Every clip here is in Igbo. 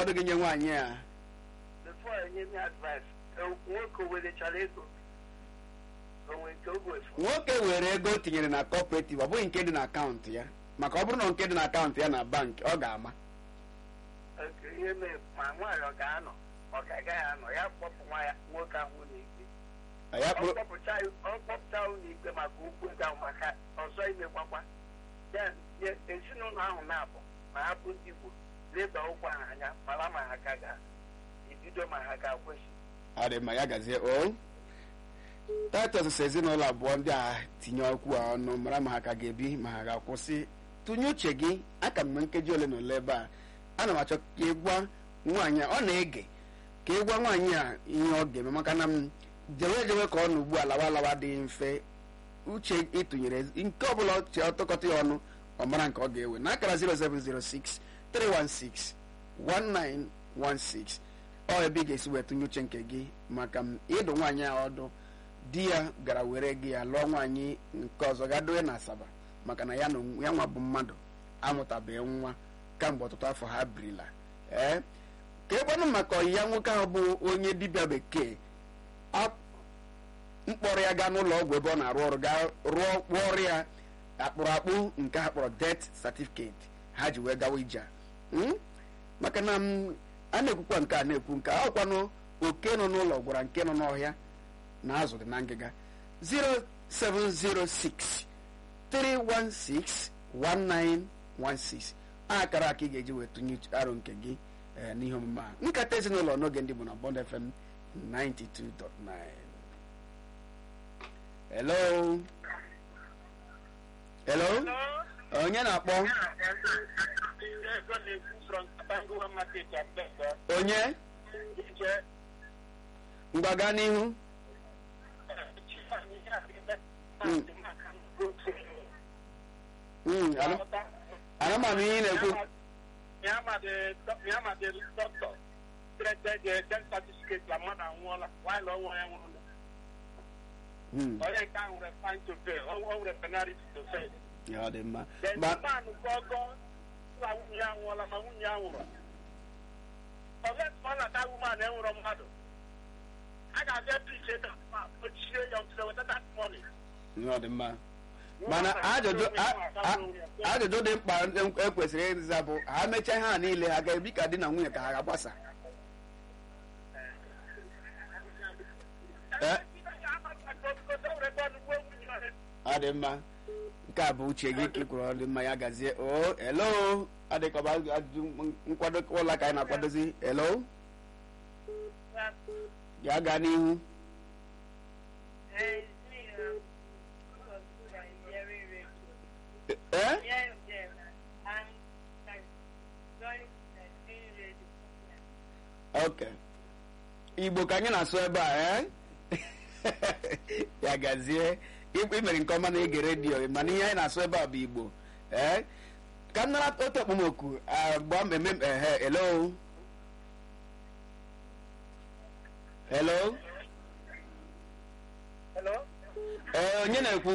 ndụmọdụ gị nye nwaanyị a before enye m advice nwoke werechara ego onwe nke o gwefu nwoke were ego o tinyere na cooperative ọ bụghị nke dị na akaụntụ ya maka ọ bụrụ na nke dị na akaụntụ ya na bank ọ ga-ama Nke ihe mee ma nwaanyị ọ ga-anọ ọ ga-agaghị anọ ya kpọpụ nwa ya nwoke ahụ n'ikpe ya ọ kpụrụ kpọpụcha ọ kpọpụcha ụlọ ikpe maka okwu ego ahụ maka ọzọ imekwakwa ya ya ezinụlọ ahụ na-abụ ma ha bụ ndị Igbo leba ụkwụ ha anya mara ma ha ka ga-ebido ma ha ga-akwesị ọ dị mma ya gazie o taịtọs si ezinụlọ abụọ ndị a tinye okwu a ọnụ mara ma ha ka ga-ebi ma ha ga-akwụsị tụnye uche gị aka mgbe nkeji ole na ole ebe a ana m achọ ka ị gwa nwaanyị a ọ na-ege ka ị gwa nwaanyị a ihe ọ ga-eme maka na m jewe jewe ka ọ nọ ugbu a lawa lawa dị mfe uche ịtụnyere nke ọbụla ọ chee ọtụkọta ya ọnụ ọ mara nke ọ ga-ewe n'akara 0706 316 1916 ọ ebe ị ga-esi wee tụnye uche nke gị maka m ịdụ nwaanyị a ọdụ di ya gara were gị ya lụọ nwaanyị nke ọzọ ga dowe na asaba maka na ya na onwe- ya nwa bụ mmadụ amụtabeghị nwa kamgbe ọtụtụ afọ ha birila ee ka ekwenụ maka ọyịya nwoke ahụ bụ onye dibịa bekee a- mkpọrọ ya gaa n'ụlọ ọgwụ ebe ọ na-arụ ọrụ gaa rụọ kpụọrọ ya akpụrụ akpụ nke ha kpọrọ death certificate ha ji wee gawa ije a. Mm? maka na m, a na-ekwukwa nke a na-ekwu nke a ọkwanụ oke nọ n'ụlọ gwara nke nọ n'ọhịa na azụ dị na ngịga 0706 316 1916 akara aka ị ga-eji wee tụnye uche- aro nke gị eh, n'ihe omume a nkata ezinụlọ n'oge ndị bụ na Bond FM 92.9 hello hello onye na-akpọ onye mgbaga n'ihu Mm, ana- ana m anụ ihe ị na-ekwu Mm, onye nke ahụ nwere fine to pay o o nwere penalty to pay ya ọ dị mma then Ma- the man gọgọ na nwunye ya nwụọla ma nwunye ya nwụrụ ọget ọ na-ata woman enwụrụ mmadụ a ga-abịa piche ma ochie ya ọtụtụ weta that money ya ọ dị mma mana ajụjụ a- a- ajụjụ dị mkpa ekwesịrị ịza bụ ha mechaa ihe a niile ha ga-ebi ka di na nwunye ka ha ga-agbasa Eh? ọ dị mma nke a bụ uche gị ka ị kwuru ọ dị mma ya gazie o elo adịkọba ajụjụ nkwado ụlọ ka anyị na-akwadozi elo ya gaa n'ihu ee ok igbo ka anyị na-asụ ebe a ee ya gazie I- i mere nke ọma na ege redio mana ihe anyị na-asụ ebe a bụ igbo ee ka m nara otu okpomọkụ gbaa mmemme ehe hello hello Hello? ee onye na-ekwu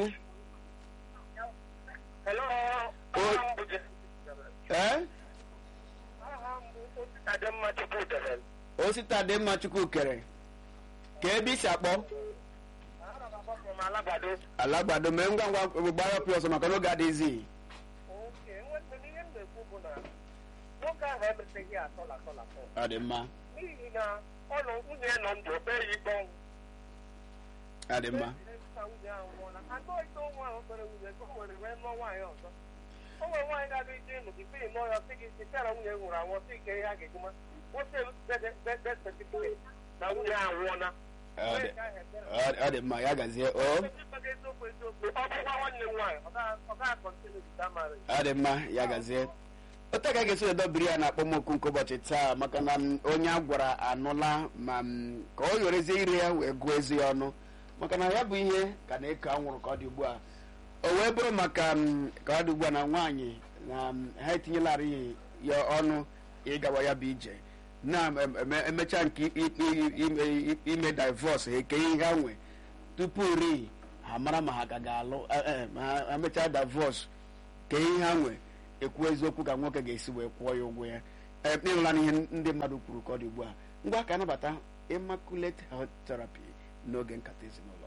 Hello? O- ee Aha m bụ Adamma Chukwudere. osita dị mma chukwu kere ka ebe isi akpọ Ana m agbapụ m Alabado. alagbado mee ngwa ngwa gbara ọpị ọsọ maka n'oge adịghịzi Oke, enwere ihe m na-ekwu bụ na nwoke ahụ emeteghị atọla atọla atọ. ọ dị mma n'ihi na ọ nọ nwunye ya nọ ndụ o kpeghị ikpe ọnwụ ọ dị mma Ka nwunye ahụ nwụọla anọ ite nwa ahụ kpere nwunye ka o were wee lụọ nwaanyị ọzọ o nwere nwaanyị ga-aga ije ịnụ gị pii nụọ ya sị gị sị na nwunye nwụrụ anwụ sị ike ihe a ga-eguma nwoke dede certificate na nwunye ahụ nwụọla Ọ dị- ọ- ọ dị mma ya gazie o eziokwu eziokwu ọ bụkwa nwanne m nwaanyị ọ gaghị- ọ gaghị kọntinu bita mara ọ dị mma ya gazie otu ka a ga-esi edobiri ya na akpọmọkụ nke ụbọchị taa maka na m, onye a gwara anụla ma m, ka ọ yorezie ire ya wee gụọ ezi ya ọnụ maka na ya bụ ihe ka na-eko anwụrụ ka ọ dị ugbu a o wee bụrụ maka m, ka ọ dị ugbu a na nwaanyị na m, ha etinyelarị ya ọnụ ịgawa ya bụ ije na em- em- emecha nke i- i- ime- ime divọs ha eke ihe ha nwe tupu ri ha mara ma ha ka ga-alụ eh, eh, ma ha emechaa divọs ka ihe ha nwe ekwu eziokwu ka nwoke ga-esi wee kwụọ ya ụgwọ ya ee ịnụla n'ihe ndị mmadụ kwuru ka ọ dị ugbu a ngwa ka anabata immaculate health therapy n'oge nkata ezinụlọ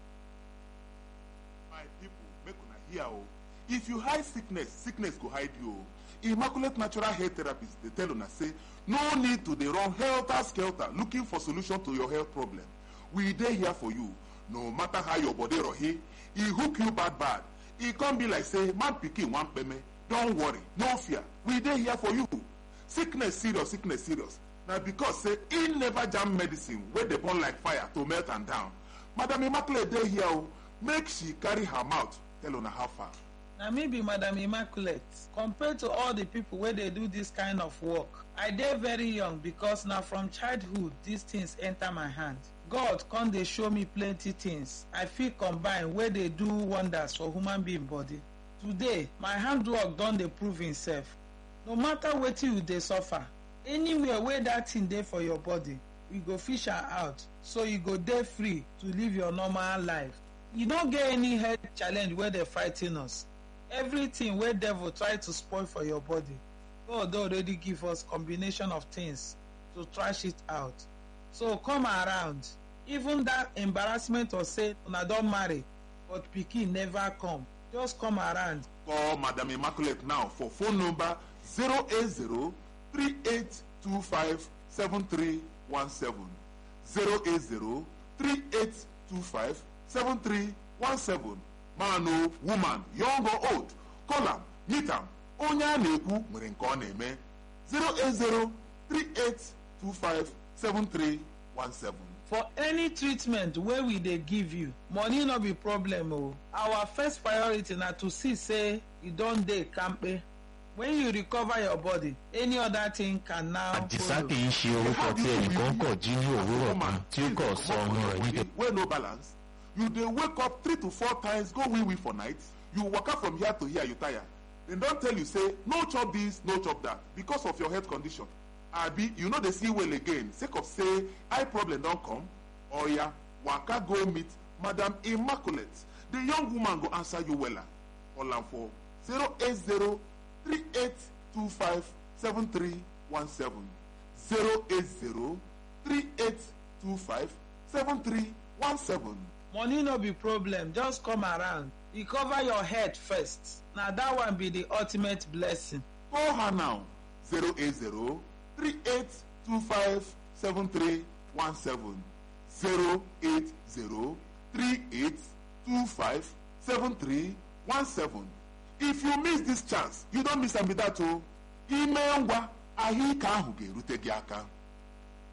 my people make una hear o if you hide sickness sickness go hide you o immaculate natural hair therapist dey tell una say no need to dey run helter skelter looking for solution to your health problem we dey here for you no matter how your body rohi e hook you bad bad e come be like say man pikin wan kpeme don worry no fear we dey here for you sickness serious sickness serious na because say e never jam medicine wey dey burn like fire to melt am down madam immaculate dey here o make she carry her mouth tell una how far. na me be madam immaculate compared to all the people wey dey do this kind of work i dey very young because na from childhood these things enter my hand god come dey show me plenty things i fit combine wey dey do wonders for human being body today my handwork don dey prove himself no matter wetin you dey suffer anywhere wey that thing dey for your body we go fish am out so you go dey free to live your normal life e no get any health challenge wey dey frigh ten us everything wey devil try to spoil for your body god don already give us combination of things to trash it out so come around even that embarrassment of say una don marry but pikin never come just come around call madam immaculate now for phone number 080 3825 7317 080 3825 7317 man o woman young or old call am meet am onye a na-ekwu nwere nke ọ na-eme 080 3825 7317 for any treatment wey we dey give you money no be problem o our first priority na to see say you don dey kampe when you recover your body any other thing can now àdìsá follow. kì í ṣe orúkọ tí ẹnìkan kọ̀ jí ní òwúrọ̀ kan tí ó kọ̀ sọ ọmọ rẹ̀ ní kẹ́. wey no balance you dey wake up three to four times go wee wee for night you waka from here to here you tire dem don tell you say no chop this no chop that because of your health condition abi you no dey see well again sake of say eye problem don come oya waka go meet madam immaculate the young woman go answer you wella call am for zero eight zero three eight two five seven three one seven zero eight zero three eight two five seven three one seven. money no be problem just come around recover your head first na that one be the ultimate blessing Call her now 080 3825 7317 080 3825 7317 If you miss this chance, you don't miss am be that o. Ime ngwa ahụike ahụ ga-erute gị aka.